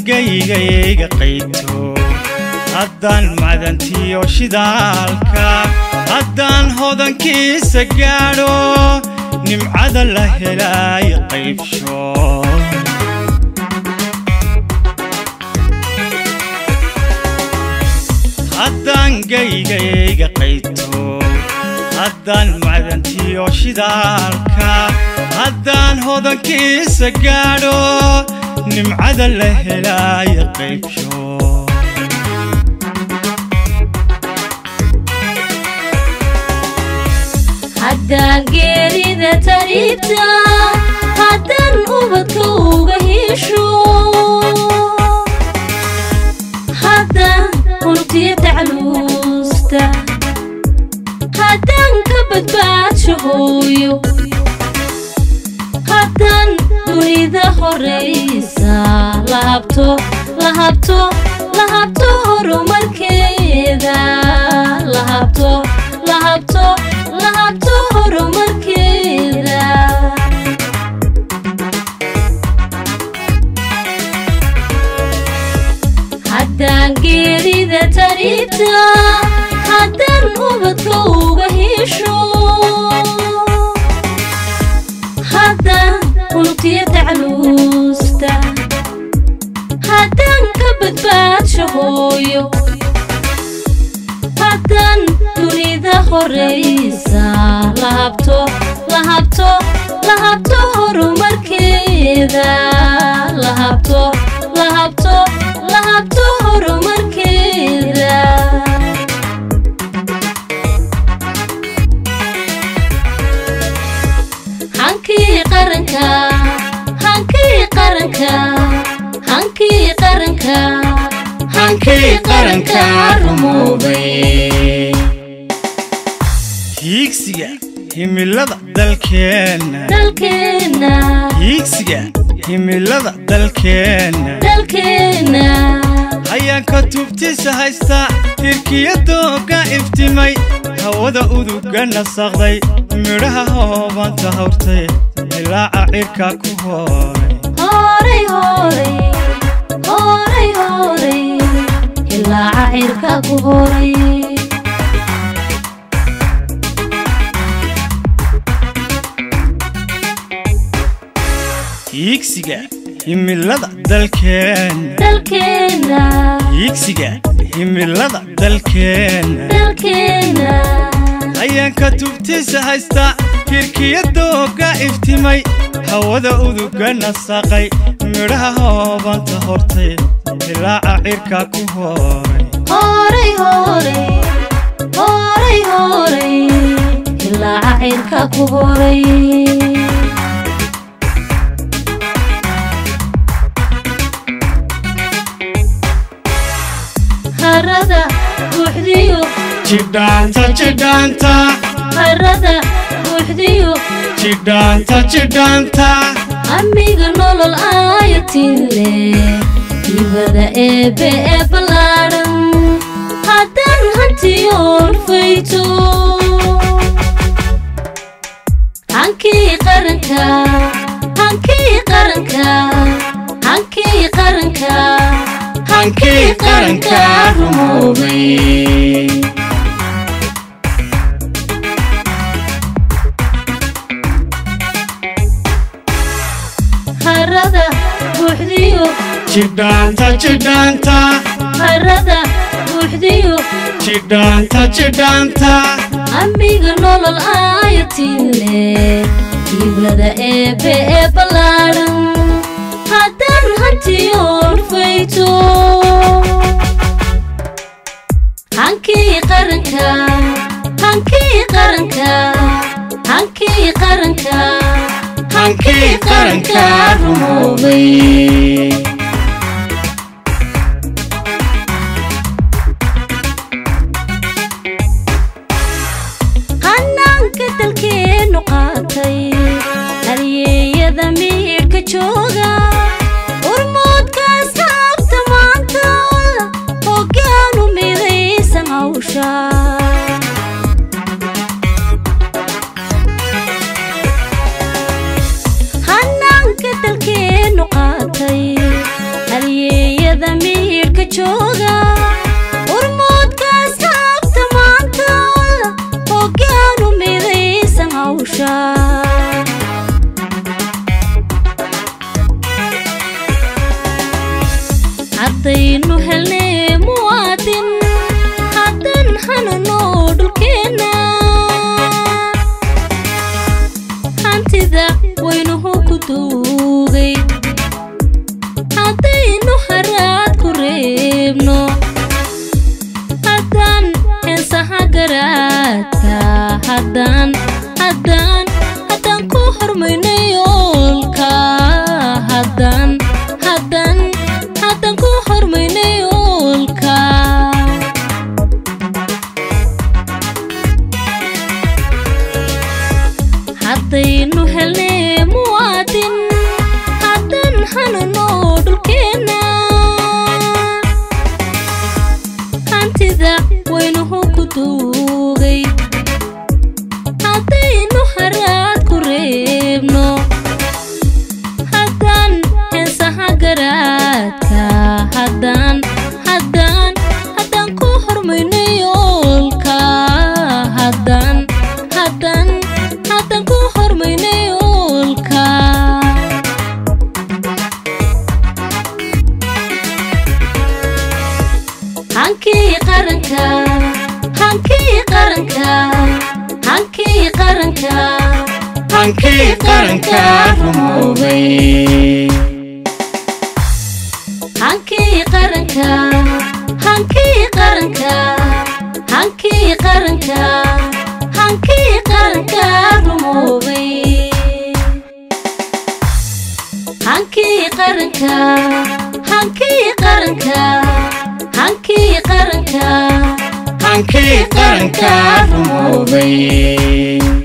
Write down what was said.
gaygayga qayto haddaan macdantiyo shidaalka haddaan hodankiisa gaadho nimcada la helaayo qaybsho haddaan gaygayga qayto haddaan macdantiyo shidaalka haddaan hodankiisa gaadho nimcada la helaayo qaybsho haddaan geerida tariibta haddaan ubadka uga hesho haddaan unugtiya tacluusta haddaan ka badbaadsho hooyo haddaan dunida horaysa la habto la habto la habto horumarkeeda la habto la habto la habto horumarkeeda haddaan geerida tariibta haddaan ubadka uga hesho haddaan unugtiya tacluusta haddaan ka badbaadsho hooyo haddaan dunida horaysa la habto la habto la habto horumarkeeda la habto la habto la habto horumarkeeda hankii qaranka hankii qaranka hankii qaranka hankii qaranka rumoobay hiigsiga himilada dalkeenna dalkeenna hiigsiga himilada dalkeenna dalkeenna hayaanka tubtiisa haysta tirkiyadooga iftimay hawada uduga nasaqday midhaha hoobanta hawrtay ilaaca cirka ku hooray horay horay horay horay ilaaca cirka ku horay hiigsiga himilada dalkeenna dalkeenna hiigsiga himilada dalkeenna dalkeenna hayaanka tubtiisa haysta tirkiyadooga iftimay hawada uduga nasaqay midhaha hoobanta hortay ilaaca cirka ku hooray horay horay horay horay ilaaca cirka ku horay harada buuxdiyo jidhaanta jidhaanta harada buuxdiyo jidhaanta jidhaanta amiga nolol aayatinle dibada eebe ee ballaadhan haddaan hantiyoon fayto hankii qaranka hankii qaranka hankii qaranka hankii qaranka rumoobay harada buuxdiyo jidhaanta jidhaanta harada buuxdiyo jidhaanta jidhaanta amiga nolol aayatinle dibada eebe ee ballaadhan haddaan hantiyoon fayto hankii qaranka hankii qaranka hankii qaranka hankii qaranka rumoobay hanaanka dalkeennu qaatay halyeeyada miidhka jooga urmoodkaas haabta maanta hoggaanu midaysan hawsha hanaanka dalkeennu qaatay hawsha haddaynu helnay muwaadin haddan hanano dhulkeenna hantida waynuhu ku duugay haddaynu haraad ku reebno haddaan heensaha garaadka haddaan haddaan haddaan ku hormayno yoolka haddaan haddaan haddaan ku hormayno yoolka haddaynu helnay muwaadin haddan hanano dhulkeenna hantida waynuhu ku duugay haddaynu haraad ku reebno haddaan heensaha garaadka haddaan haddaan haddaan ku hormayno yoolka haddaan haddaan haddaan ku hormayno yoolka hankii qaranka hankii qaranka hankii qaranka hankii qaranka rumoobay hankii qaranka hankii qaranka hankii qaranka hankii qaranka rumoobay hankii qaranka hankii qaranka hankii qaranka hankii qaranka rumoobay